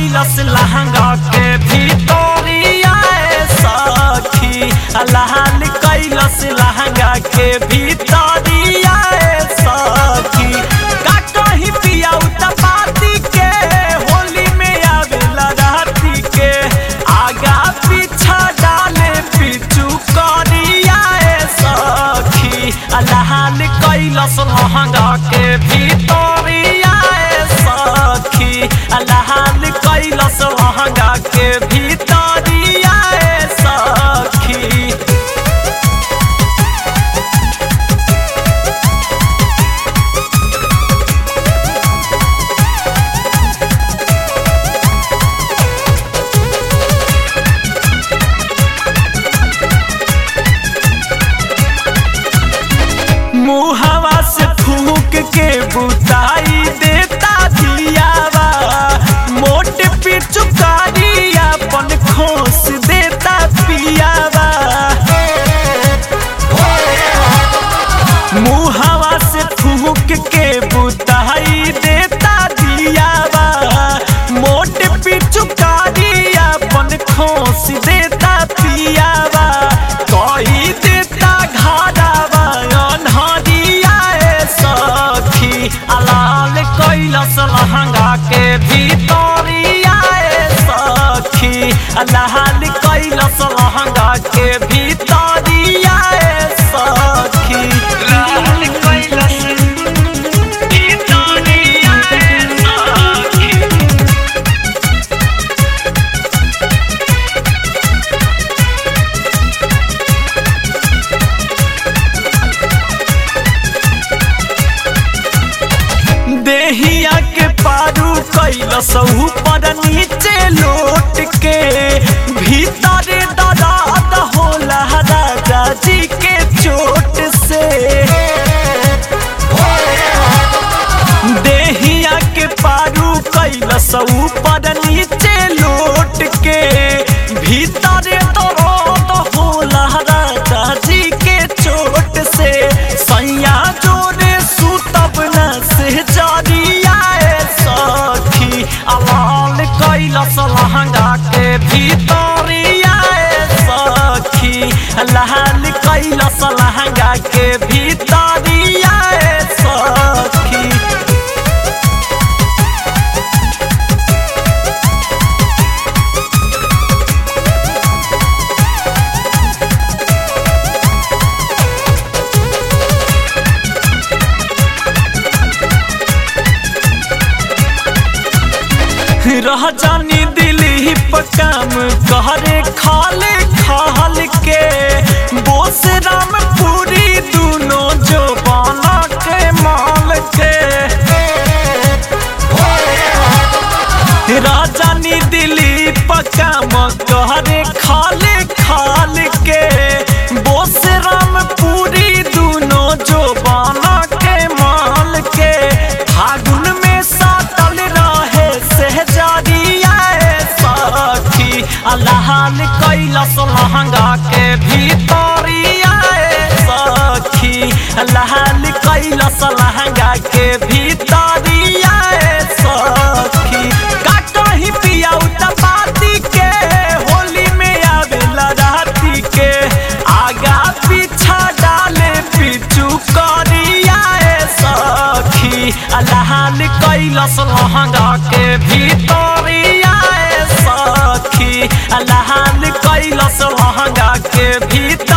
कैलस लहंगा के भीतरिया ए सखी लाल कैलस लहंगा के भीतरिया ए सखी का कहीं पिया पाती के होली में आवेला राती के आगा पीछा डाले पिचू करिया ए सखी लाल कैलस लहंगा के भीतरिया ए सखी लाल कैलस लहंगा के भीतरिया ए सखी मुहवा से फूक के बुताई देता दियावा मोट पिचुकारी अपन खोस देता पियावा मुहवा से फूक के बुताई देता दियावा मोट पिचुकारी अपन खोस देता पियावा कही देता घारावा अनहरिया ए सखी अलाल कैलस लहंगा के भीतरिया ए सखी लाल कैलस लहंगा के भीतरिया ए सखी लाल कैलस भीतरिया ए सखी देहिया के पारू कैलस ऊपर नीचे लोट के भीतर दराद होला राजा जी के चोट से देहिया के पारू कैलस ऊपर नीचे लोट के भीतर दराद होला राजा जी के चोट से सैया जोरे सुतब न से जरिया ए सखी अलाल कैलस लहंगा के भीतरिया ए सखी लाल कैलस लहंगा के भीतरिया ए सखी रह जानी दिली काम कहरे खाले खाल के बोस राम पूरी दोनों जो बाना के माल के राजानी दिली काम कहरे खाले खाल के बोस राम पूरी दोनों जो बाना के माल के फागुन में सातल रहे सहजरिया ए सखी अल्लाहन कैलस लहंगा के भीतरिया ए सखी अल्लाहन कैलस लहंगा के भीतरिया ए सखी काटही पिया पाती के होली में आवेला राती के आगा पीछा डाले पिचू करिया ए सखी अल्लाहन कैलस लहंगा के भीतरिया ए सखी अल्लाहन कैलस लहंगा के भीतर